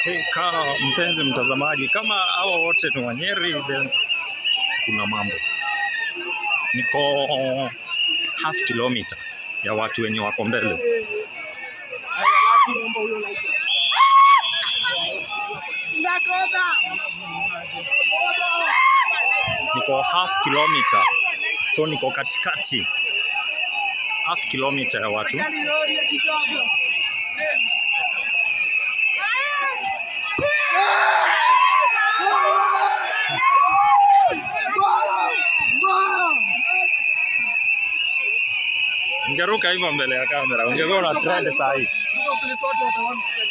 Hey, kaa mpenzi mtazamaji, kama hao wote ni Wanyeri, then kuna mambo. Niko half kilometer ya watu wenye wako mbele. Niko half kilometer, so niko katikati half kilometer ya watu. Ungeruka hivyo mbele ya kamera, ungekuwa una trend saa hii.